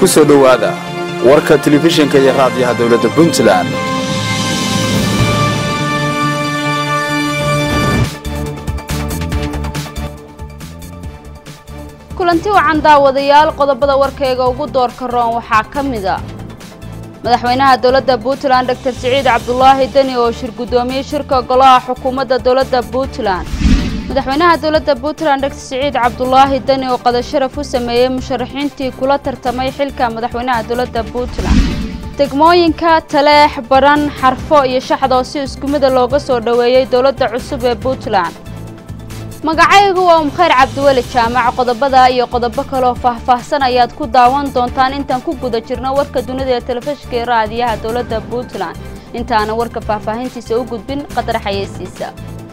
ku soo dhowaada warka telefishinka iyo raadiyaha dowladda puntland kulanti wacan daawadayaal qodobada warkayga ugu doorka roon waxaa ka mida madaxweynaha dowladda puntland doctor siciid cabdulaahi deni oo shir guddoomiyey shirka golaha xukuumadda dowladda puntland madaxweynaha dowladda puntland doctor siciid cabdulaahi deni oo qadasharaf u sameeyey musharaxiintii kula tartamay xilka madaxweynaha dowladda puntland degmooyinka taleex baran xarfo iyo shaxdoo si isku mida looga soo dhoweeyey dowladda cusub ee puntland magacaygu waa umkhayr cabdiweli jaamac qodobada iyo qodobo kaleoo faahfaahsan ayaad ku daawan doontaan intaan ku guda jirno warka dunida ee telefishinka iyo raadiyaha dowladda puntland intaana warka faahfaahintiisa u gudbin qadar xayeysiisa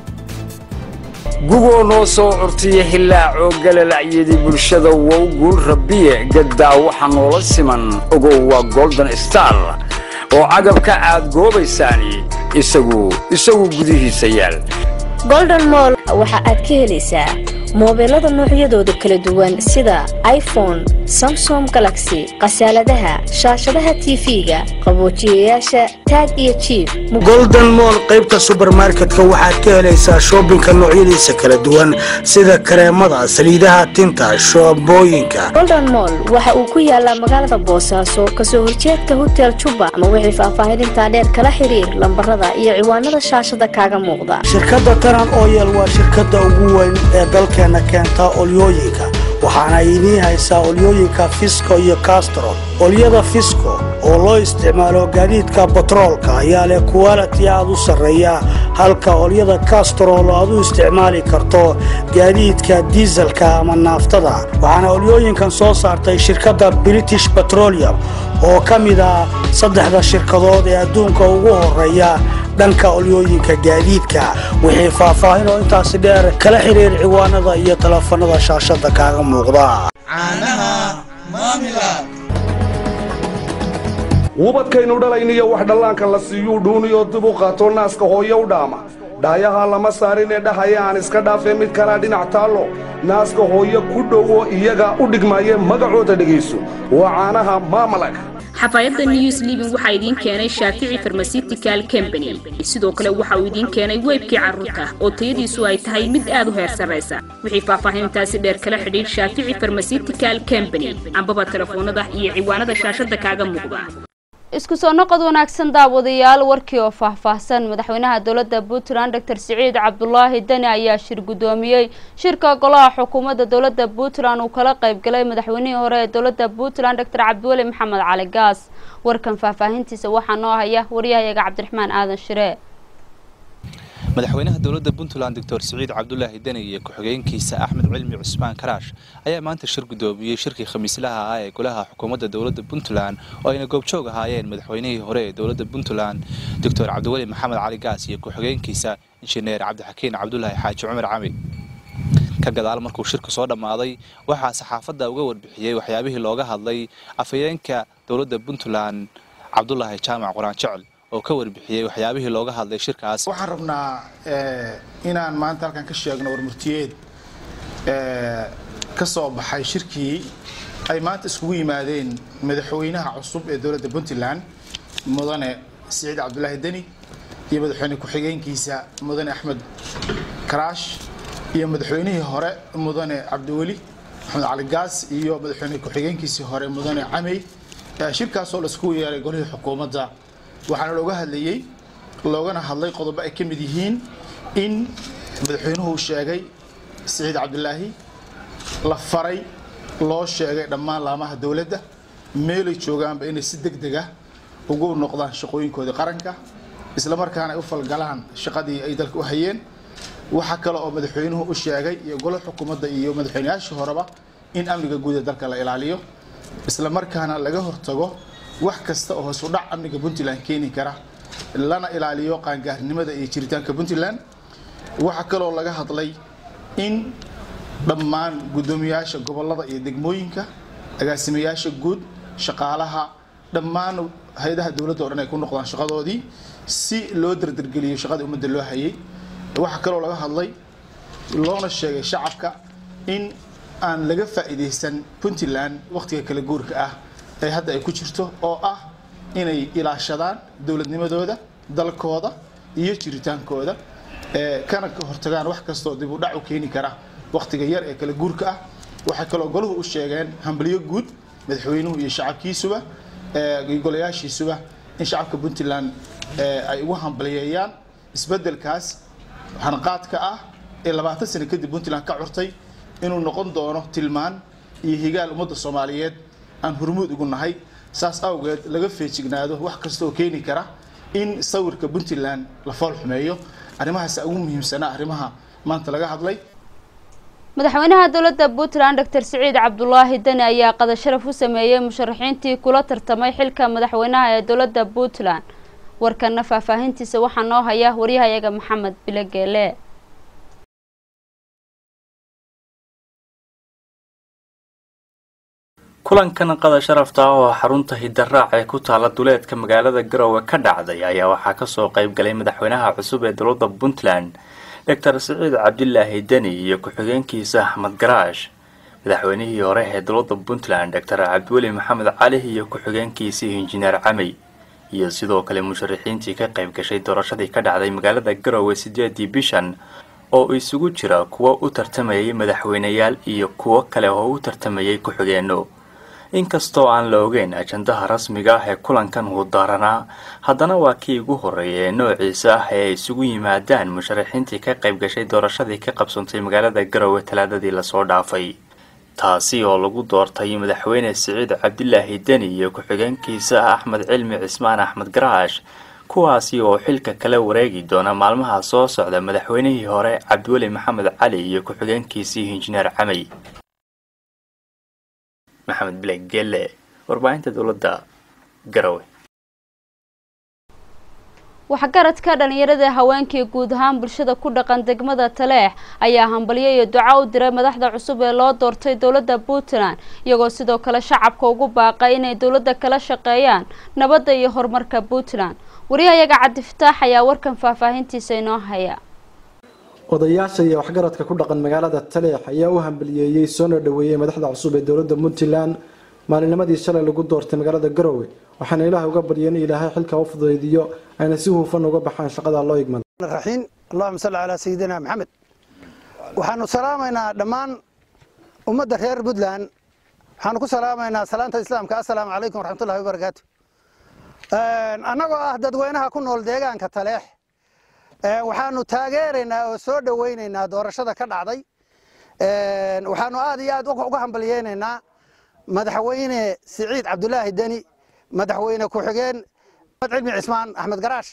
gugoo noo soo curtiya hilaacoo galalacyadii bulshada wow guul rabbiye gaddaa waxa noola siman ogow waa golden star oo agabka aad goobaysaani isagu isagu gudihiisa yaal golden moll waxa aad ka helaysaa moobeelada noocyadooda kala duwan sida iphone samsom galaxy khasaaladaha shaashadaha tv-ga qaboojiyayaasha taag iyo jiib golden moll qaybta subermarketka waxaad ka helaysaa shoobinka noocyadiisa kala duwan sida kareemada saliidaha tinta shoobooyinka golden moll waxa uu ku yaalaa magaalada boosaaso kasoo horjeedka hotel juba ama wixii faahfaahinintaa dheer kala xiriir lambarada iyo ciwaanada shaashada kaaga muuqda shirkadda taran oyel waa shirkadda ugu weyn ee dalkeenna keenta olyooyinka waxaana idiin haysaa olyooyinka fisco iyo castro olyada fisco oo loo isticmaalo gaadiidka batroolka ayaa leh kuwaliti aad u sarreeya halka olyada kastrol aad u isticmaali karto gaadiidka diiselka ama naaftada waxaana olyooyinkan soo saartay shirkadda british petroleum oo ka mid ah saddexda shirkadood ee adduunka ugu horreeya dhanka olyooyinka gaadiidka wixii faahfaahin oo intaasi dheer kala xiriir ciwaanada iyo telefanada shaashada kaaga muuqda wubadkaynu dhalayniyo wax dhallaanka la siiyuu dhuuniyoo dib u qaato naaska hooye u dhaama dhaayaha lama saarinee dhahaya aan iska dhaafee mid kalaa dhinac taallo naaska hooye ku dhowo iyaga u dhigmaaye magacooda dhegayso waa caanaha maamalag xafaayadda news living waxaa idiin keenay shaafici farmasitical combany sidoo kale waxa uu idiin keenay weybkii carruurta oo tayadiisu ay tahay mid aad u heer sarraysa wixii faahfaahintaasi dheer kala xidhiidh shaafici farmasitical combany ambaba telefoonada iyo ciwaanada shaashada kaaga muuqda isku soo noqod wanaagsan daawadayaal warkii oo faahfaahsan madaxweynaha dowladda puntland doctor siciid cabdulaahi deni ayaa shir guddoomiyey shirka golaha xukuumadda dowladda puntland uu kala qayb galay madaxweynihii hore ee dowladda puntland doctor cabdiweli maxamed cali gaas warkan faahfaahintiisa waxaa noo haya waryahayaga cabdiraxmaan aadan shire madaxweynaha dowladda puntland doctor siciid cabdulaahi deni iyo ku-xigeenkiisa axmed cilmi cusmaan karaash ayaa maanta shir guddoomiyey shirkii khamiislaha ah ee golaha xukuumadda dowladda puntland oo ayna goobjoog ahaayeen madaxweynihii hore ee dowladda puntland doctor cabdiweli maxamed cali gaas iyo ku-xigeenkiisa injineer cabdixakiin cabdulaahi xaaji cumar cami ka gadaal markuu shirku soo dhammaaday waxaa saxaafadda uga warbixiyey waxyaabihii looga hadlay afhayeenka dowladda puntland cabdulaahi jaamac quraan jecel oo ka warbixiyey waxyaabihii looga hadlay shirkaas waxaan rabnaa inaan maanta halkan ka sheegno warmurtiyeed ka soo baxay shirkii ay maanta iskugu yimaadeen madaxweynaha cusub ee dowladda puntland mudane siciid cabdulaahi deni iyo madaxweyne ku-xigeenkiisa mudane axmed karaash iyo madaxweynihii hore mudane cabdiweli maxamed cali gaas iyo madaxweyne ku-xigeenkiisii hore mudane camey shirkaasoo la iskugu yeeray golihii xukuumadda waxaana looga hadlayey loogana hadlay qodobo ay ka mid yihiin in madaxweynuhu sheegay siciid cabdulaahi la faray loo sheegay dhammaan laamaha dowladda meelay joogaanba inay si deg deg ah ugu noqdaan shaqooyinkoodii qaranka islamarkaana ay u falgalaan shaqadii ay dalka u hayeen waxaa kale oo madaxweynuhu u sheegay iyo golo xukuumadda iyo madaxweynayaashii horeba in amniga guud ee dalka la ilaaliyo islamarkaana laga hortago wax kasta oo hoos u dhac amniga puntland keeni kara lana ilaaliyo qaangaarnimada iyo jiritaanka puntland waxaa kaloo laga hadlay in dhammaan guddoomiyaasha gobolada iyo degmooyinka agaasimayaasha guud shaqaalaha dhammaan hay-adaha dowladda o dhan ay ku noqdaan shaqadoodii si loo dardargeliyo shaqadii ummadda loo hayay waxaa kaloo laga hadlay loona sheegay shacabka in aan laga faa'iidaysan puntland wakhtiga kala guurka ah ee hadda ay ku jirto oo ah inay ilaashadaan dowladnimadooda dalkooda iyo jiritaankooda kana hortagaan wax kastoo dib u dhac u keeni kara wakhtiga yar ee kala guurka ah waxay kaloo goluhu u sheegeen hambalyo guud madaxweynuhu iyo shacabkiisuba iyo golayaashiisuba in shacabka puntland ay ugu hambaliyeeyaan isbeddelkaas hanqaadka ah ee labaatan sano kadib puntland ka curtay inuu noqon doono tilmaan iyo higaal ummadda soomaaliyeed aan hormuud ugu nahay saas awgeed laga feejignaado wax kasta oo keeni kara in sawirka puntland la fool xumeeyo arrimahaas ugu muhiimsanaa arrimaha maanta laga hadlay madaxweynaha dowladda puntland doctor siciid cabdulaahi deni ayaa qada sharaf u sameeyey musharaxiintii kula tartamay xilka madaxweynaha ee dowladda puntland warkana faahfaahintiisa waxaa noo haya waryahayaga maxamed bilogeele kulankan qada sharafta ah oo xarunta hidaraac ee ku taala duleedka magaalada garowe ka dhacday ayaa waxaa kasoo qayb galay madaxweynaha cusub ee dowladda puntland doctor siciid cabdilaahi deni iyo ku-xigeenkiisa axmed garaash madaxweynihii hore ee dowladda puntland doctor cabdiweli maxamed cali iyo ku-xigeenkiisii injineer camey iyo sidoo kale musharaxiintii ka qayb gashay doorashadii ka dhacday magaalada garowe sideedii bishan oo isugu jira kuwo u tartamayay madaxweyneyaal iyo kuwo kale oo u tartamayay ku-xigeenno inkastoo aan la ogeyn ajandaha rasmiga ah ee kulankan uu daaranaa haddana waa kii ugu horreeyay ee noociisa ah ee ay isugu yimaadaan musharaxiintii ka qayb gashay doorashadii ka qabsantay magaalada garowe talaadadii lasoo dhaafay taasi oo lagu doortay madaxweyne siciid cabdilaahi deni iyo ku-xigeenkiisa axmed cilmi cismaan axmed garaash kuwaasi oo xilka kala wareegi doona maalmaha soo socda madaxweynihii hore cabdiweli maxamed cali iyo ku-xigeenkiisii injineer camey maxamed bilag gelle warbaahinta dowladda garowe waxgaradka dhalinyarada haweenkii guud ahaan bulshada ku dhaqan degmada taleex ayaa hambalyo iyo duco u diray madaxda cusub ee loo doortay dowladda puntland iyagoo sidoo kale shacabka ugu baaqay inay dowladda kala shaqeeyaan nabadda iyo horumarka puntland waryahayaga cabdifataax ayaa warkan faahfaahintiisa inoo haya odayaasha iyo waxgaradka ku dhaqan magaalada taleex ayaa u hambaliyeeyey soona dhaweeyey madaxda cusub ee dowladda puntland maalinimadii shalay lagu doortay magaalada garowe waxaana ilaah uga baryeen in ilaahay xilka u fudaydiyo ayna si hufan uga baxaan shaqada loo igmada raxiim allahuma salli calaa sayidina maxamed waxaanu salaamaynaa dhammaan ummadda reer puntland waxaanu ku salaamaynaa salaanta islaamka assalaamu calaykum waraxmatullahi wabarakaatu annagoo ah dadweynaha ku nool deegaanka taleex waxaanu taageeraynaa oo soo dhoweynaynaa doorashada ka dhacday waxaanu aad iyo aad uga hambalyeynaynaa madaxweyne siciid cabdulaahi deni madaxweyne ku-xigeen axmed cilmi cismaan axmed garaash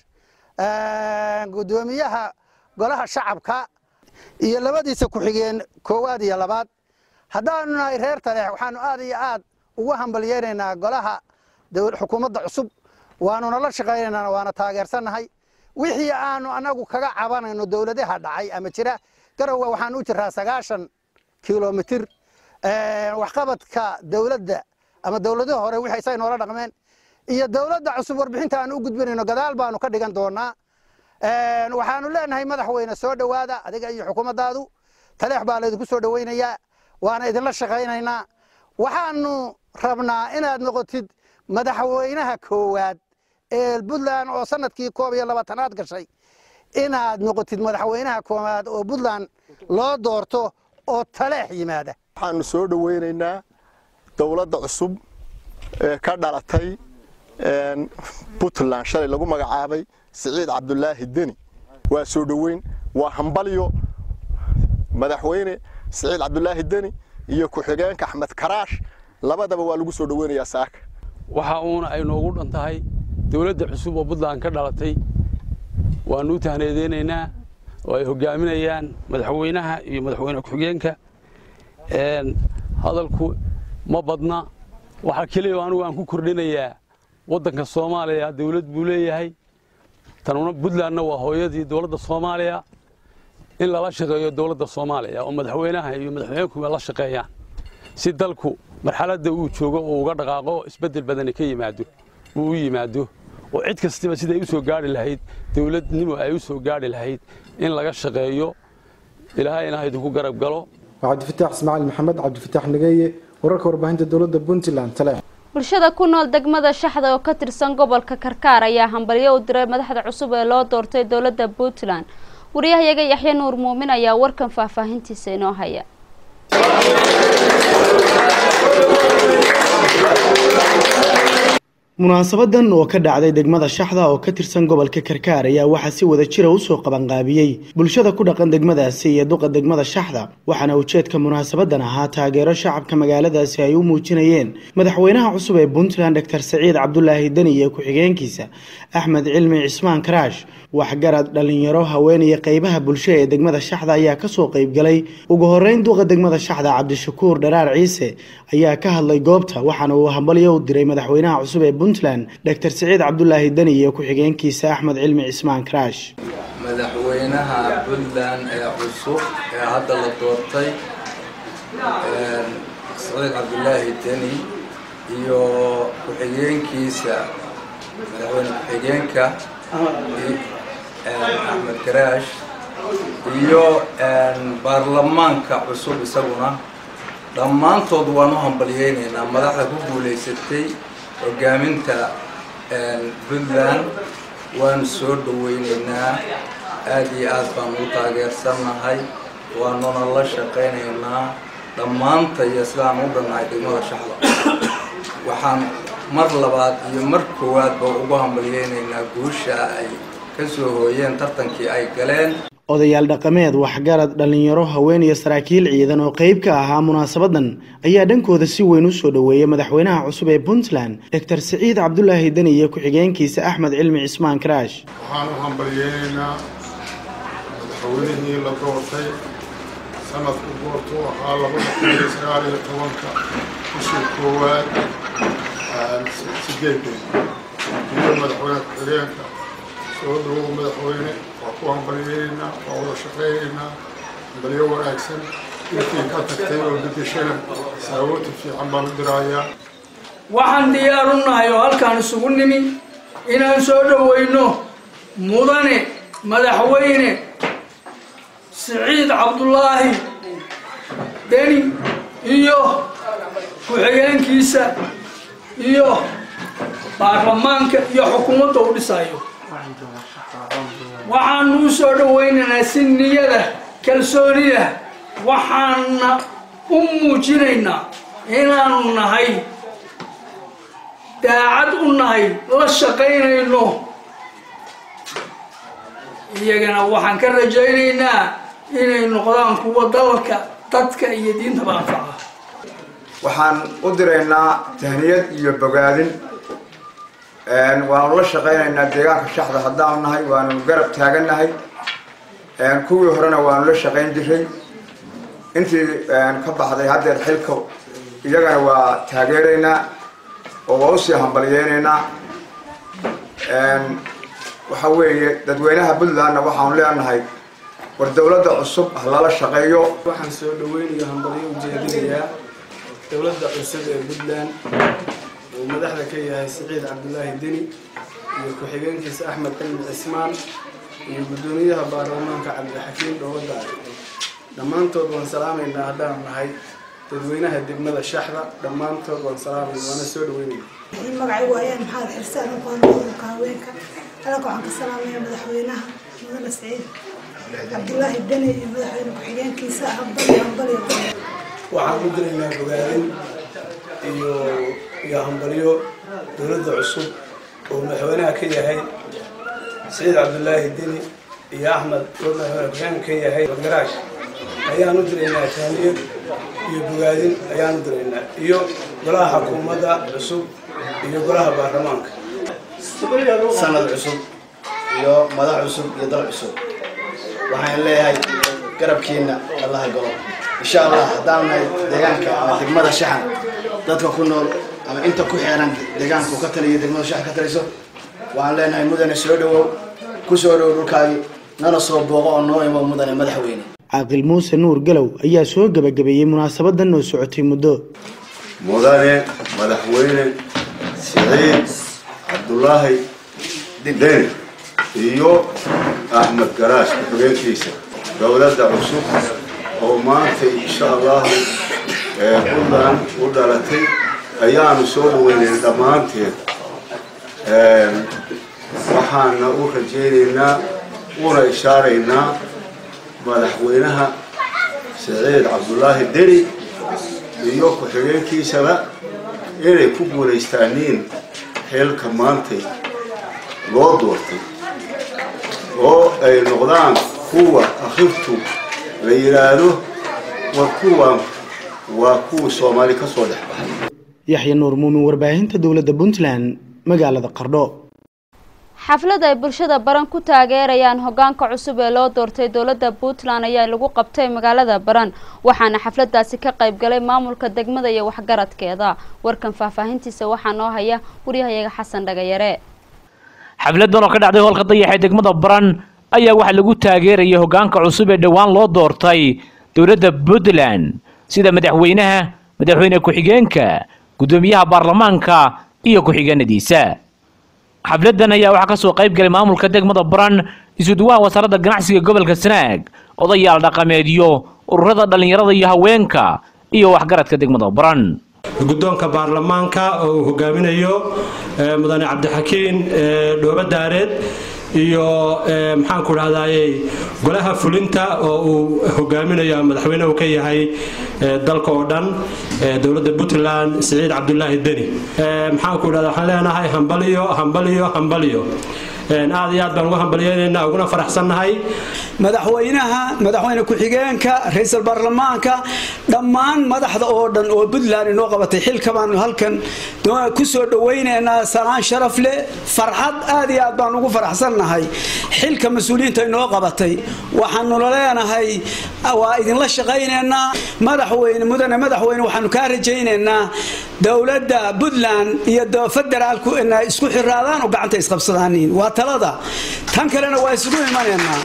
gudoomiyaha golaha shacabka iyo labadiisa ku-xigeen koowaad iyo labaad haddaanu nahay reer taleex waxaanu aad iyo aad ugu hambalyeynaynaa golaha xukuumadda cusub waanuna la shaqaynaynaa waana taageersannahay wixii aanu anagu kaga cabanayno dowladaha dhacay ama jira garowe waxaan u jiraa sagaashan kilomitir waxqabadka dowladda ama dowladihii hore wixii say noola dhaqmeen iyo dowladda cusub warbixinta aan u gudbinayno gadaal baanu ka dhigan doonaa waxaanu leenahay madaxweyne soo dhowaada adiga iyo xukuumaddaadu taleex baa laydinku soo dhoweynayaa waana idinla shaqaynaynaa waxaanu rabnaa inaad noqotid madaxweynaha koowaad ee puntland oo sanadkii koob iyo labaatanaad gashay inaad noqotid madaxweynaha koowaad oo puntland loo doorto oo taleex yimaada waxaanu soo dhoweynaynaa dowladda cusub ee ka dhalatay puntland shalay lagu magacaabay siciid cabdulaahi deni waa soo dhoweyn waa hambalyo madaxweyne siciid cabdulaahi deni iyo ku-xigeenka axmed karaash labadaba waa lagu soo dhoweynayaa saaka waxa uuna ay noogu dhan tahay dowladda cusub oo puntland ka dhalatay waanu u tahneedeynaynaa oo ay hogaaminayaan madaxweynaha iyo madaxweyne ku-xigeenka hadalku ma badna waxaa keliya anigu aan ku kordhinayaa waddanka soomaaliya dowlad buu leeyahay tanuna puntlandna waa hooyadii dowladda soomaaliya in lala shaqeeyo dowladda soomaaliya oo madaxweynaha iyo madaxweyneku la shaqeeyaan si dalku marxaladda uu joogo uu uga dhaqaaqo isbeddel badani ka yimaado uu u yimaado oo cid kastaba siday u soo gaari lahayd dowladnimo ay u soo gaari lahayd in laga shaqeeyo ilaahayna ha idinku garab galo waa cabdifataax ismaaciil maxamed cabdifataax nageeye wararka warbaahinta dowladda puntland taleex bulshada ku nool degmada shaxda oo ka tirsan gobolka karkaar ayaa hambalyo u diray madaxda cusub ee loo doortay dowladda puntland wariyahayaga yaxye nuur muumin ayaa warkan faahfaahintiisa inoo haya munaasabadan oo ka dhacday degmada shaxda oo ka tirsan gobolka karkaar ayaa waxaa si wada jira usoo qabanqaabiyey bulshada ku dhaqan degmadaasi iyo duqa degmada shaxda waxaana ujeedka munaasabadan ahaa taageero shacabka magaaladaasi ay u muujinayeen madaxweynaha cusub ee puntland doctor saciid cabdulaahi deni iyo ku-xigeenkiisa axmed cilmi cismaan karaash waxgarad dhalinyaro haween iyo qeybaha bulsho ee degmada shaxda ayaa kasoo qeybgalay ugu horeyn duqa degmada shaxda cabdishakuur dharaar ciise ayaa ka hadlay goobta waxaana uu hambalyo u diray madaxweynaha cusub ee puntland doctor saciid cabdulaahi deni iyo ku-xigeenkiisa axmed cilmi cismaan karaash madaxweynaha puntland ee cusub ee hadda la doortay saciid cabdulaahi deni iyo ku-xigeenkiisa madaxweyne ku-xigeenka axmed karaash iyo baarlamaanka cusub isaguna dhammaantood waan u hambalyeynaynaa madaxda ku guulaysatay hogaaminta puntland waan soo dhaweynaynaa aad iyo aad baan u taageersannahay waanuna la shaqaynaynaa dhammaanta iyo sidaan u dhannahay degmada shaxda waxaan mar labaad iyo mar koowaadba ugu hambalyeynaynaa guusha ay ka soo hooyeen tartankii ay galeen odayaal dhaqameed waxgarad dhalinyaro haween iyo saraakiil ciidan oo qeyb ka ahaa munaasabadan ayaa dhankooda si weyn usoo dhoweeyay madaxweynaha cusub ee puntland doctor saciid cabdulaahi deni iyo ku-xigeenkiisa axmed cilmi cismaan karaash waxaan u hambalyeynaynaa madaxweynihii la doortay sanadku goortuu ahaa labada kun iyo sagaal iyo tobanka bishii koowaad sideedeen iyo madaxweyne ku-xigeenka soo dhawow madaxweyne waa ku hambalyeynaynaa waa wada shaqaynaynaa hambalyo wanaagsan intii ka tagtay oo bedeshana saawoti fiican baan u diraayaa waxaan diyaar u nahay oo halkaan isugu nimi inaan soo dhoweyno mudane madaxweyne siciid cabdulaahi deni iyo ku-xigeenkiisa iyo baarlamaanka iyo xukuumadda u dhisayo waxaanu u soo dhawaynaynaa si niyada kalsoonida waxaana u muujinaynaa inaanu nahay daacad u nahay la shaqaynayno iyagana waxaan ka rajaynaynaa inay noqdaan kuwa dalka dadka iyo diintaba anfaca waxaan u diraynaa tahniyad iyo bogaadin waanu la shaqaynaynaa deegaanka shaxda haddaanu nahay waanu garab taagannahay kuwii horena waanu la shaqayn jiray intii ka baxday haddeer xilka iyagana waa taageeraynaa oo waa usii hambalyeynaynaa waxa weeye dadweynaha puntlandna waxaanu leenahay war dowladda cusub ha lala shaqeeyo waxaan soo dhaweynayo hambalyo ujeedinayaa dowladda cusub ee puntland uu madaxda ka yahay siciid cabdulaahi deni iyo ku-xigeenkiisa axmed cilmi cismaan iyo guddoomiyaha baarlamaanka cabdixakiim dhowada dhammaantood waan salaamaynaa haddaan nahay dadweynaha degmada shaxda dhammaantood waan salaamayna waana soo dhaweynayna magacaygu ayaan maxamed xirsaan u qoonka haweenka halka waxaan ka salaamaya madaxweynaha mudane siciid cabdulaahi deni iyo madaxweyne ku-xigeenkiisa hambali hambali waxaan u diraynaa bogaadin iyo iyo hambalyo dowladda cusub oo madaxweynaha ka yahay saciid cabdulaahi deni iyo axmed oo madaxweyne ku-xigeenka ka yahay garaash ayaan u diraynaa tahniyad iyo bogaadin ayaan u diraynaa iyo golaha xukuumadda cusub iyo golaha baarlamaanka sanad cusub iyo madax cusub iyo dal cusub waxaan leeyahay garabkiina allaha galo insha allah haddaan nahay deegaanka ama degmada shaxan dadka ku nool ama inta ku xeeran deegaanku ka taliyo degmada shaxan ka taliso waxaan leenahay mudane soo dhawow ku soo dhowow dhulkaagii nana soo booqo oo noo imo mudane madaxweyne caaqil muuse nuur galow ayaa soo gebagabeeyey munaasabadan oo socotay muddo mudane madaxweyne siciid cabdulaahi deni iyo axmed garaash ku-xigeenkiisa dowladda cusub oo maanta insha allahu puntland u dhalatay ayaanu soo dhaweynayna dhammaanteed waxaana u rajaynaynaa una ishaaraynaa madaxweynaha saciid cabdulaahi deni iyo ku-xigeenkiisaba inay ku guulaystaaniin xilka maantay loo doortay oo ay noqdaan kuwa akhirtu la yidhaahdo war kuwan waa kuwa soomaali ka soo dhex baxay yaxya nuur muumin warbaahinta dowladda puntland magaalada qardho xaflad ay bulshada baran ku taageerayaan hogaanka cusub ee loo doortay dowladda puntland ayaa lagu qabtay magaalada baran waxaana xafladaasi ka qayb galay maamulka degmada iyo waxgaradkeeda warkan faahfaahintiisa waxaa noo haya waryahayaga xasan dhagayare xafladan oo ka dhacday hoolka dayaxa ee degmada baran ayaa waxaa lagu taageerayay hogaanka cusub ee dhowaan loo doortay dowladda puntland sida madaxweynaha madaxweyne ku-xigeenka guddoomiyaha baarlamaanka iyo ku-xigeenadiisa xafladan ayaa waxaa kasoo qayb galay maamulka degmada baran isuduwaha wasaaradda ganacsiga gobolka sanaag odayaal dhaqameedyo ururada dhallinyarada iyo haweenka iyo waxgaradka degmada baran guddoonka baarlamaanka oo uu hogaaminayo mudane cabdixakiin dhoobo daareed iyo maxaanku dhahdaye golaha fulinta oo uu hogaaminayo madaxweyne uu ka yahay dalka oo dhan dowladda puntland siciid cabdulaahi deni maxaanku dhahda waxaan leenahay hambaliyo hambaliyo hambaliyo aad iyo aad baan ugu hambalyeynayna uguna faraxsannahay madaxweynaha madaxweyne ku-xigeenka ra-iisul baarlamaanka dhammaan madaxda oo dhan oo puntland inoo qabatay xilka baanu halkan ku soo dhawaynaynaa salaan sharaf leh farxad aad iyo aad baan ugu faraxsannahay xilka mas-uuliyiinta inoo qabatay waxaanula leenahay waa idinla shaqaynaynaa madaxweyne mudane madaxweyne waxaanu kaa rajaynaynaa dowladda puntland iyo federaalku inay isku xiraadaan oo gacanta isqabsadaanin waa talada tan kalena waa isugu imanaynaa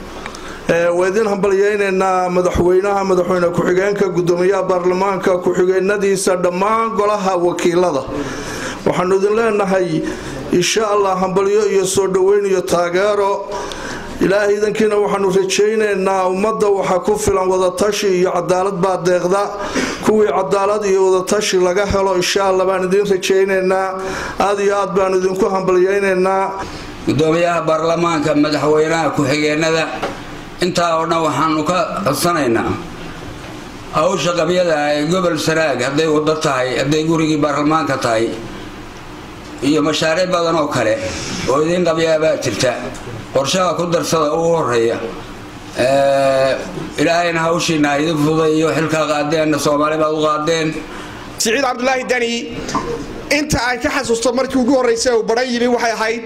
waa idin hambalyaynaynaa madaxweynaha madaxweyne ku-xigeenka gudoomiyaha baarlamaanka ku-xigeenadiisa dhammaan golaha wakiilada waxaanu idin leenahay insha allah hambalyo iyo soo dhoweyn iyo taageero ilaahay idankiina waxaanu rajaynaynaa ummadda waxaa ku filan wadatashi iyo cadaalad baa deeqda kuwii cadaalad iyo wadatashi laga helo insha allah baan idin rajaynaynaa aad iyo aad baanu idinku hambalyaynaynaa gudoomiyaha baarlamaanka madaxweynaha ku-xigeenada intaa oo dhan waxaanu ka codsanaynaa hawsha qabyada ee gobol sanaag hadday wado tahay hadday gurigii baarlamaanka tahay iyo mashaariic badan oo kale oo idiin qabyaabaa jirta qorshaha ku darsada ugu horeeya ilaahayna hawshiina idin fuday iyo xilkaa qaadeenna soomaali baad u qaadeen siciid cabdulaahi dani inta aan ka xasuusto markii ugu horreysay uu baran yimi waxay ahayd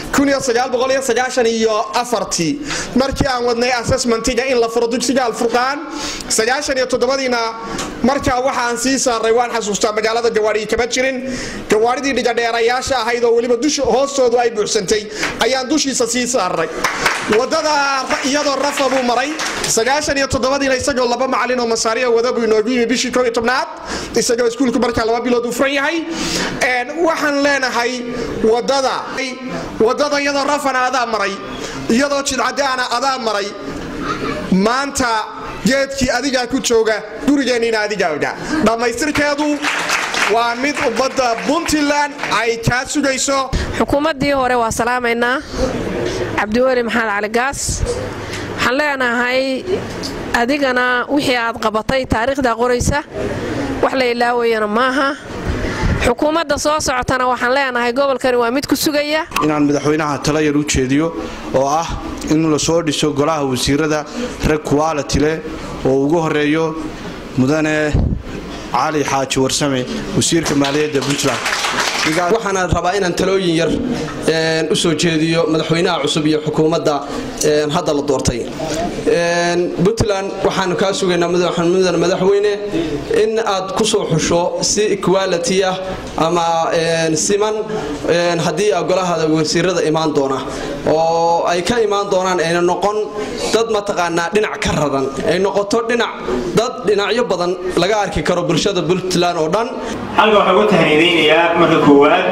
iyo afartii markii aan wadnay assessmentiga in la furo dugsiga alfurqaan iyo toddobadiina markaa waxaan sii saaray waan xasuustaa magaalada gawaadhii kama jirin gawaadhidii dhigadheerayaasha ahayd oo weliba dusha hoostoodu ay buuxsantay ayaan dushiisa sii saaray wadada iyadoo rafa buu maray iyo toddobadiina isagoo laba macalin oo masaariya wada buu inoogu yimi bishii koo iyo tobnaad isagoo iskuulku markaa laba bilood uu furan yahay waxaan leenahay wadada wadada iyadoo rafana adaa maray iyadoo jidcadaana adaa maray maanta geedkii adigaa ku jooga gurigeenniina adigaa ogaa dhammaystirkeedu waa mid ummadda puntland ay kaa sugayso xukuumaddii hore waa salaamaynaa cabdiweli maxamed cali gaas waxaan leenahay adigana wixii aad qabatay taariikhda qoraysa wax la ilaawayana maaha xukuumadda soo socotana waxaan leenahay gobolkani waa mid ku sugaya inaan madaxweynaha tala yar u jeediyo oo ah in la soo dhiso golaha wasiirada rag quality leh oo ugu horeeyo mudane cali xaaji warsame wasiirka maaliyadda puntland waxaana rabaa inaan talooyin yar u soo jeediyo madaxweynaha cusub iyo xukuumadda hadda la doortay puntland waxaanu kaa sugaynaa mudane madaxweyne in aad ku soo xusho si equality ah ama siman haddii golaha wasiirada imaan doona oo ay ka imaan doonaan ayna noqon dad mataqaanaa dhinac ka radan ay noqoto dhinac dad dhinacyo badan laga arki karo bulshada puntland oo dhan halka waxaan ugu tahniidaynayaa marka koowaad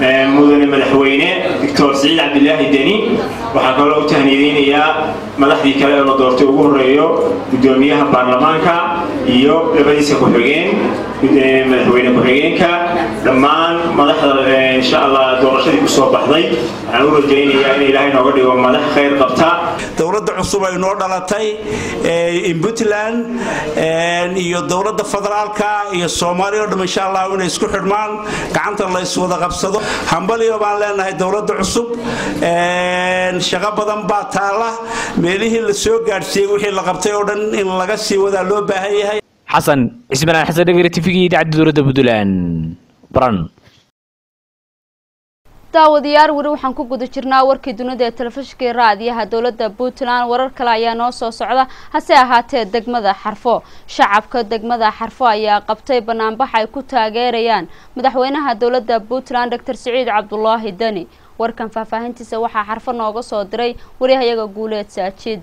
mudane madaxweyne doctor siciid cabdilaahi deni waxaan kaloo u tahniyadeynayaa madaxdii kale ee la doortay ugu horeeyo gudoomiyaha baarlamaanka iyo labadiisa ku-xigeen madaxweyne ku-xigeenka dhammaan madaxda insha allah doorashadii kusoo baxday waxaan u rajaynayaa in ilaahay nooga dhigo madax khayr qabta dowladda cusub ay noo dhalatay in puntland iyo dowladda federaalka iyo soomaaliya o dham insha allah inay isku xidhmaan gacanta la iswada qabsado hambaliyo baan leenahay dowladda cusub shaqo badan baa taala meelihii la soo gaadhsiiyey wixii la qabtay oo dhan in laga sii wadaa loo baahan yahay xasan cismaan xasan dhegere tifigii idaacadda dowladda puntland baran daawadayaal weli waxaan ku guda jirnaa warkii dunida ee telefishinka iyo raadiyaha dowladda puntland warar kale ayaa noo soo socda hase ahaatee degmada xarfo shacabka degmada xarfo ayaa qabtay banaanbax ay ku taageerayaan madaxweynaha dowladda puntland doctor siciid cabdulaahi deni warkan faahfaahintiisa waxaa xarfo nooga soo diray waryahayaga guuleed saajiid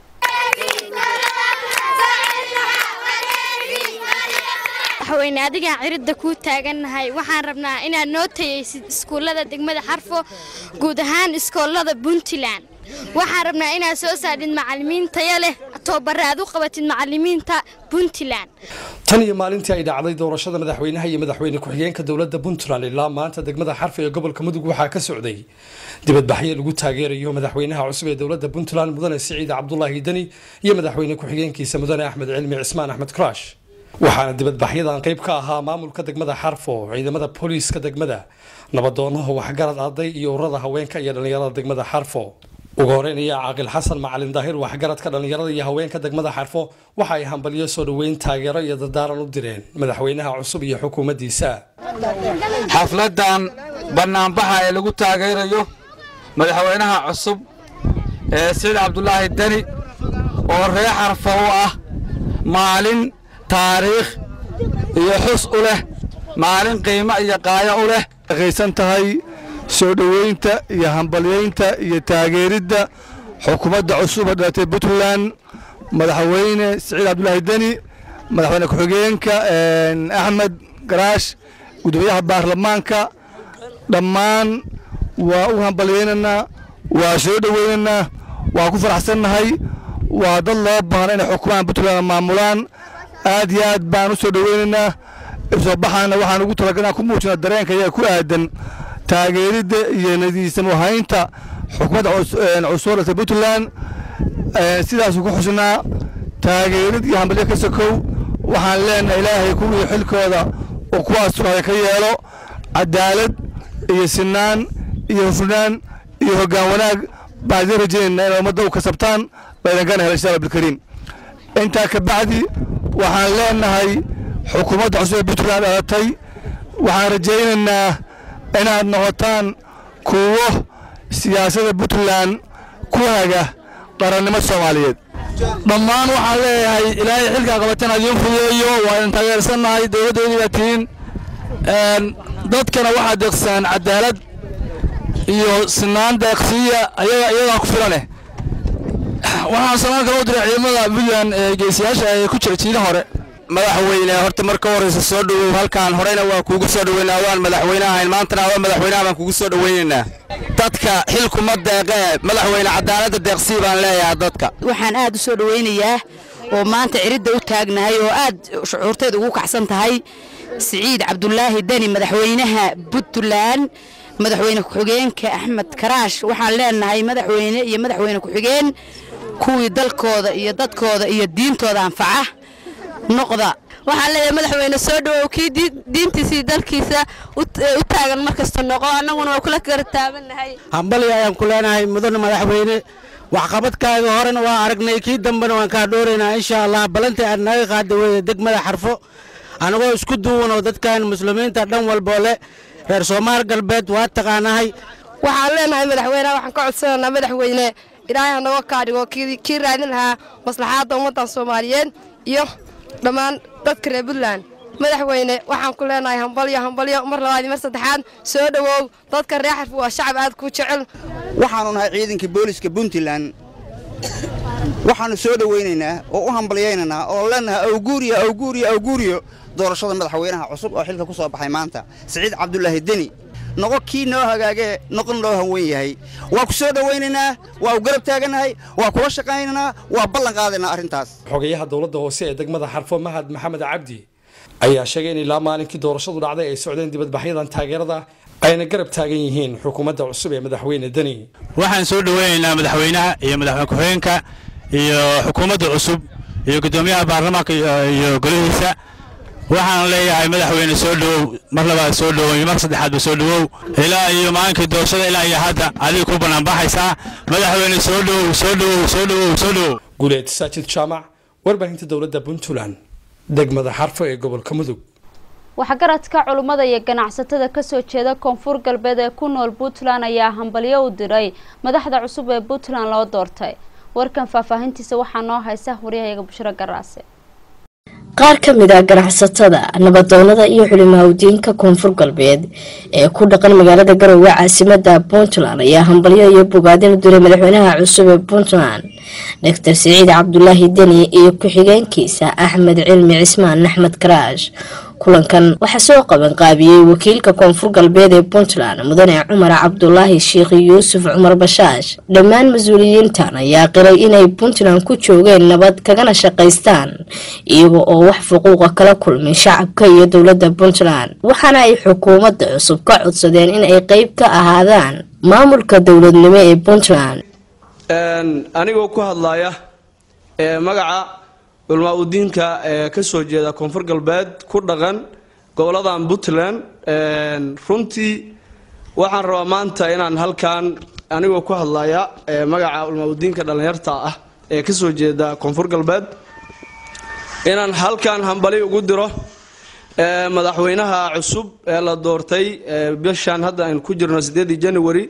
madaxweyne adigaan ciridda kuu taagannahay waxaan rabnaa inaad noo tayaysid iskuullada degmada xarfo guud ahaan iskoolada puntland waxaan rabnaa inaad soo saadhid macallimiin taya leh toobare aad u qabatid macallimiinta puntland tan iyo maalintii ay dhacday doorashada madaxweynaha iyo madaxweyne ku-xigeenka dowladda puntland ilaa maanta degmada xarfa ee gobolka mudug waxaa ka socday dibadbaxyo lagu taageerayo madaxweynaha cusub ee dowladda puntland mudane siciid cabdulaahi deni iyo madaxweyne ku-xigeenkiisa mudane axmed cilmi cismaan axmed karash waxaana dibadbaxyadan qayb ka ahaa maamulka degmada xarfo ciidamada booliiska degmada nabadoonaha waxgarad arday iyo ururada haweenka iyo dhallinyarada degmada xarfo ugu horeyn ayaa caaqil xasan macalin daahir waxgaradka dhallinyarada iyo haweenka degmada xarfo waxa ay hambalyo soo dhoweyn taageero iyo dardaaran u direen madaxweynaha cusub iyo xukuumaddiisa xafladan banaanbaxa ee lagu taageerayo madaxweynaha cusub ee siciid cabdulaahi deni oo reer xarfo u ah maalin taariikh iyo xus u leh maalin qiimo iyo qaayo u leh qaysan tahay soo dhoweynta iyo hambalyaynta iyo taageeridda xukuumadda cusub ee dhalatay puntland madaxweyne siciid cabdulaahi deni madaxweyne ku-xigeenka axmed garaash gudoomiyaha baarlamaanka dhammaan waa u hambalyaynaynaa waa soo dhoweynaynaa waa ku faraxsannahay waa dad loo baahan inay xukuumahan puntland maamulaan aad iyo aad baan u soo dhoweynaynaa soo baxaana waxaan ugu talagalnaa ku muujina dareenka iyaga ku aadan taageeridda iyo nadiisamuhaynta xukuumadda cusub dhaltay puntland sidaasuu ku xusnaa taageerid iyo hambalyo ka sokow waxaan leenahay ilaahay kuwii xilkooda oo kuwaas sugaaday ka yeelo cadaalad iyo sinaan iyo hufnaan iyo hoggaan wanaag baan idiin rajaynaynaa inay ummadda u kasabtaan baydangana hela insha allah bilkariim intaa ka bacdi waxaan leenahay xukuumadda cusub ee puntland dhalatay waxaan rajaynaynaa inaad noqotaan kuwo siyaasadda puntland ku haga qarannimo soomaaliyeed dhammaan waxaan leeyahay ilaahay xilkaa qabatan adiin fudeeyo waa idin taageersannahay dowladdeedii baa tihiin dadkana waxaa deeqsaan cadaalad iyo sinaan deeqsiiya ayaga iyagaa ku filaneh waxaan salaan kala u diray ciidamada puntland ee geesiyaasha ee ku jira jiida hore madaxweyne horta marka horeysa soo dhowow halkaan horeyna waa kuugu soo dhoweynaa waan madaxweyne ahayn maantana waa madaxweynaha baan kugu soo dhoweynaynaa dadka xilkuma deeqee madaxweyne cadaaladda deeqsii baan leeyahay dadka waxaan aad u soo dhoweynayaa oo maanta ciridda u taagnahay oo aad shucuurteeda ugu kacsan tahay siciid cabdulaahi deni madaxweynaha puntland madaxweyne ku-xigeenka axmed karaash waxaan leenahay madaxweyne iyo madaxweyne ku-xigeen kuwii dalkooda iyo dadkooda iyo diintooda anfaca noqda waxaan leeyahay madaxweyne soo dhawow kii diintiisii dalkiisa u taagan mar kasta noqo annaguna waa kula kala taabannahay hambali ayaan ku leenahay mudane madaxweyne waxqabadkaaga horena waa aragnay kii dambena waan kaa dhooraynaa insha allah ballantii aad naga qaada weeye degmada xarfo anagoo isku duwan oo dadkan muslimiinta dhan walboo leh reer soomaal galbeed waa taqaanahay waxaan leenahay madaxweyneha waxaan ka codsanaynaa madaxweyne ilaahay hanaga kaadhigo kii raadin lahaa maslaxaadda ummaddan soomaaliyeed iyo dhammaan dadka reer puntland madaxweyne waxaan ku leenahay hambalyo hambalyo mar labaad iyo mar saddexaad soo dhowow dadka reer xarfu waa shacab aad ku jecel waxaanu nahay ciidankii booliska puntland waxaannu soo dhowaynaynaa oo u hambalyaynaynaa oo leenahay awguuriyo awguuriyo awguuriyo doorashada madaxweynaha cusub oo xilka ku soo baxay maanta siciid cabdulaahi deni noqo kii noo hagaagee noqon loo hanwen yahay waa ku soo dhowaynaynaa waa u garab taagannahay waa kula shaqaynaynaa waa ballan qaadaynaa arrintaas xogayaha dowladda hoose ee degmada xarfo mahad maxamed cabdi ayaa sheegay in ilaa maalinkii doorashadu dhacday ay socdeen dibadbaxyadan taageerada ayna garab taagan yihiin xukuumadda cusub ee madaxweyne deni waxaan soo dhoweynaynaa madaxweynaha iyo madaxweyne ku-xigeenka iyo xukuumadda cusub iyo guddoomiyaha baarlamaanka iyo golihiisa waxaan leeyahay madaxweyne soo dhowow mar labaad soo dhowow iyo mar saddexaadba soo dhowow ilaa iyo maalinkii doorashada ilaa iyo hadda adiga ku banaanbaxaysaa madaxweyne soo dhowow soo dhowow soo dhowow soo dhowow guuleed saajid jaamac warbaahinta dowladda puntland degmada xarfo ee gobolka mudug waxgaradka culummada iyo ganacsatada kasoo jeeda koonfur galbeed ee ku nool puntland ayaa hambalyo u diray madaxda cusub ee puntland loo doortay warkan faahfaahintiisa waxaa noo haysa waryahayaga bushro garaase qaar ka mid ah ganacsatada nabadoonada iyo xulimahawdiinka koonfur galbeed ee ku dhaqan magaalada garowe caasimada puntland ayaa hambalyo iyo bogaadin u diray madaxweynaha cusub ee puntland doctor siciid cabdulaahi deni iyo ku-xigeenkiisa axmed cilmi cismaan axmed karaash kulankan waxaa soo qaban qaabiyey wakiilka koonfur galbeed ee puntland mudane cumar cabdulaahi sheikh yuusuf cumar bashaash dhammaan mas-uuliyiintan ayaa qiray inay puntland ku joogeen nabad kagana shaqaystaan iyaga oo wax xuquuqa kala kulmin shacabka iyo dowladda puntland waxaana ay xukuumadda cusub ka codsadeen in ay qeyb ka ahaadaan maamulka dowladnimo ee puntland anigoo ku hadlaya magaca culmaa udiinka ee ka soo jeeda koonfur galbeed ku dhaqan goboladan puntland runtii waxaan rabaa maanta inaan halkan anigoo ku hadlaya magaca culmaa udiinka dhallinyarta ah ee ka soo jeeda koonfur galbeed inaan halkan hambali ugu diro madaxweynaha cusub ee la doortay bishan hadda aynu ku jirno sideedii january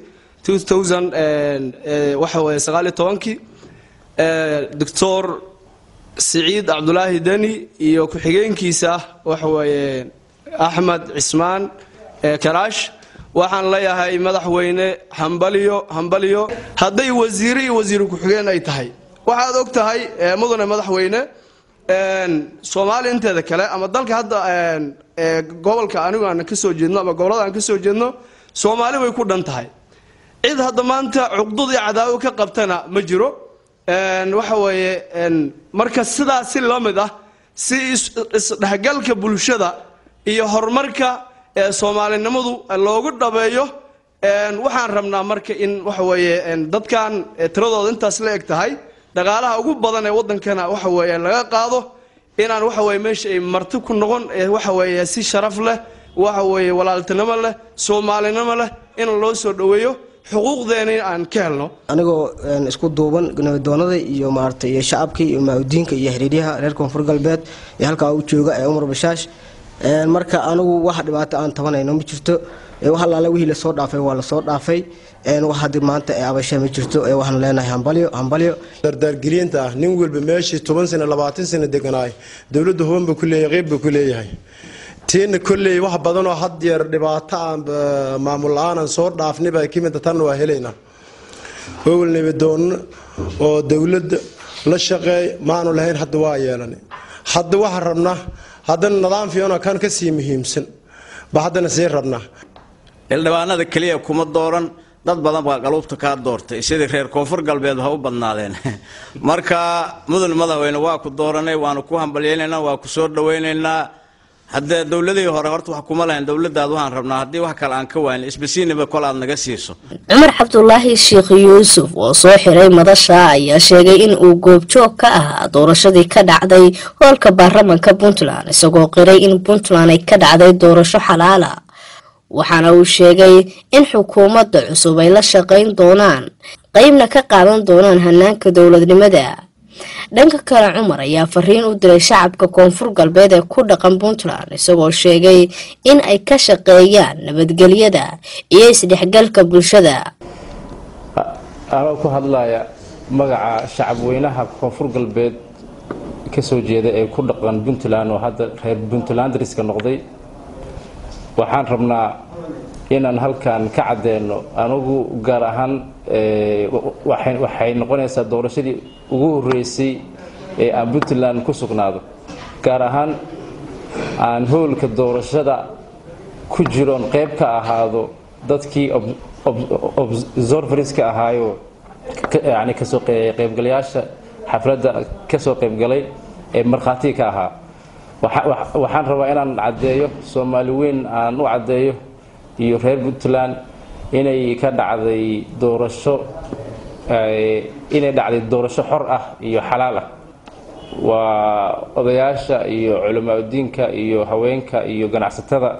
waxa weye sagaaliyo tobankii doctor siciid cabdulaahi deni iyo ku-xigeenkiisa waxaweeye axmed cismaan karaash waxaan leeyahay madaxweyne hambaliyo hambaliyo hadday wasiire iyo wasiiru ku-xigeen ay tahay waxaad og tahay mudane madaxweyne soomaaliya inteeda kale ama dalka hadda gobolka anigu aan ka soo jeedno ama gobolada aan ka soo jeedno soomaali way ku dhan tahay cid hadda maanta cuqdud iyo cadaawo ka qabtana ma jiro waxa weeye marka sidaas si la mid ah si isdhexgalka bulshada iyo horumarka soomaalinimadu loogu dhabeeyo waxaan rabnaa marka in waxa weeye dadkan tiradooda intaas la eg tahay dhaqaalaha ugu badan ee wadankana waxa weeye laga qaado inaan waxa weye meesha ay marti ku noqon waxa weeye si sharaf leh waxa weeye walaaltinimo leh soomaalinimo leh in loo soo dhoweeyo xuquuqdeena aan ka helno anigoo isku duuban nabadoonada iyo maaragtay iyo shacabkii iyo maamudiinka iyo xiriiryaha reer koonfur galbeed ee halkaa u jooga ee umar bashaash marka anigu wax dhibaato aan tabanayno ma jirto wax allaale wixii lasoo dhaafay waa lasoo dhaafay wax haddi maanta ee abasha ma jirto ee waxaan leenahay hambalyo hambalyo dardaargelinta ah nin walba meeshii toban sano labaatan sano deganaay dowladda hobanba ku leeyahay qeyb ba ku leeyahay tiina kolley wax badanoo had yeer dhibaato aan maamul la-aan aan soo dhaafniba ka mida tanna waa helaynaa howel nabadoonno oo dowladda la shaqeey maanu lahayn hadda waa yeelanay hadda waxaan rabnaa haddana nidaam fiicanoo kan ka sii muhiimsan ba haddana sii rabnaa xildhibaanada keliya kuma dooran dad badan baa qaluubta kaa doortay sidii reer koonfur galbeed ha u badnaadeen marka mudan madaxweyne waa ku dooranay waanu ku hambalyaynaynaa waa ku soo dhawaynaynaa haddee dowladihii hore horta wax kuma lahayn dowladaad waxaan rabnaa haddii wax kale aan ka waayn isbasiiniba kol aad naga siiso cumar cabdulaahi sheekh yuusuf oo soo xiray madasha ayaa sheegay in uu goobjoog ka ahaa doorashadii ka dhacday hoolka baarlamanka puntland isagoo qiray in puntland ay ka dhacday doorasho xalaala waxaana uu sheegay in xukuumadda cusub ay la shaqayn doonaan qeybna ka qaadan doonaan hanaanka dowladnimada dhanka kale cumar ayaa fariin u diray shacabka koonfur galbeed ee ku dhaqan puntland isagoo sheegay in ay ka shaqeeyaan nabadgelyada iyo isdhexgalka bulshada anoo ku hadlaya magaca shacabweynaha koonfur galbeed kasoo jeeda ee ku dhaqan puntland oo hadda reer puntlandriska noqday waxaan rabnaa inaan halkan ka cadeyno anugu gaar ahaan waxay noqonaysaa doorashadii ugu horeysay ee aan puntland ku sugnaado gaar ahaan aan hoolka doorashada ku jiroon qayb ka ahaado dadkii observerska ahaayo yani kasoo qaybgalayaasha xafladda kasoo qaybgalay ee markhaatiga ka ahaa waxaan rabaa inaan caddeeyo soomaali weyn aan u caddeeyo iyo reer puntland inay ka dhacday doorasho inay dhacday doorasho xor ah iyo xalaal ah waa odayaasha iyo culamaauddiinka iyo haweenka iyo ganacsatada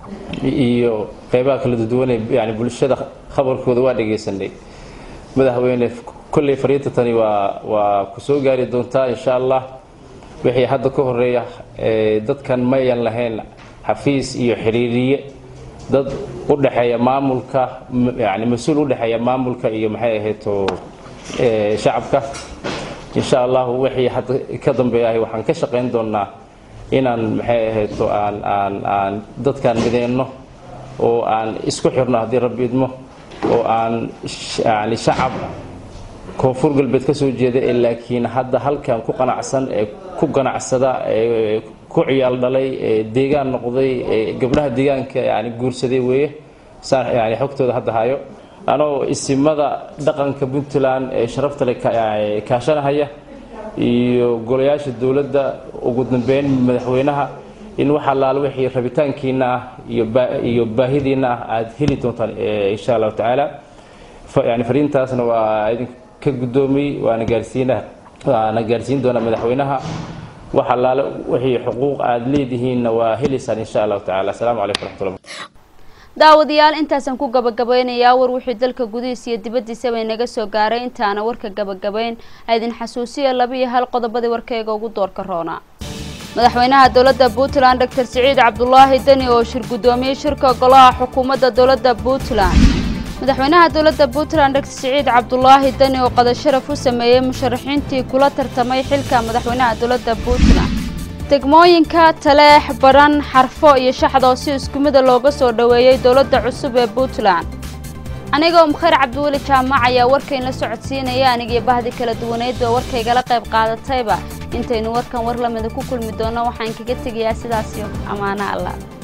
iyo qeybaha kala duduwanee yani bulshada khabarkooda waa dhegaysanay madaxweyne kolley fariinta tani waa waa ku soo gaari doontaa insha allah wixii hadda ka horeeya dadkan mayan lahayn xafiis iyo xiriiriye dad u dhexeeya maamulka yani mas-uul u dhexeeya maamulka iyo maxay ahayto shacabka insha allahu wixii hadda ka dambeeyahay waxaan ka shaqayn doonaa inaan maxay ahayto aan aan aan dadkan mideyno oo aan isku xirno haddii rabbi idmo oo aan yani shacab koonfur galbeed ka soo jeeda ee laakiin hadda halkan ku qanacsan ee ku ganacsada ee ku ciyaal dhalay ee deegaan noqday ee gabdhaha deegaanka yani guursaday weeye saan yani xogtooda hadda hayo anoo isimada dhaqanka puntland ee sharafta le kaashanahaya iyo golayaasha dowladda ugu dambeyn madaxweynaha in wax allaale wixii rabitaankiina ah iyo baahidiina ah aad heli doontaan insha allahu tacaala yani fariintaasna waa idinka guddoomiyey waana gaarsiina waana gaarsiin doonaa madaxweynaha wax allaale wixii xuquuq aad leedihiinna waa helaysaan insha allahu tacala asalaamu calaykum raxmatullah daawadayaal intaasaan ku gabagabeynayaa war wixii dalka gudihiisa iyo dibaddiisaba inaga soo gaaray intaana warka gabagabeyn aydin xasuusiya laba iyo hal qodobadii warkayga ugu doorka roona madaxweynaha dowladda puntland doctor siciid cabdulaahi deni oo shir guddoomiyey shirka golaha xukuumadda dowladda puntland madaxweynaha dowladda puntland doctor siciid cabdulaahi deni oo qadasharaf u sameeyey musharaxiintii kula tartamay xilka madaxweynaha dowladda puntland degmooyinka taleex baran xarfo iyo shaxdoo si isku mida looga soo dhoweeyey dowladda cusub ee puntland anigoo mukheer cabdiweli jaamac ayaa warkayn la socodsiinaya anigii bahdi kala duwaneyd oo warkaygala qayb qaadatayba intaynu warkan war lamida ku kulmi doonno waxaan kaga tegayaa sidaas iyo ammaano allah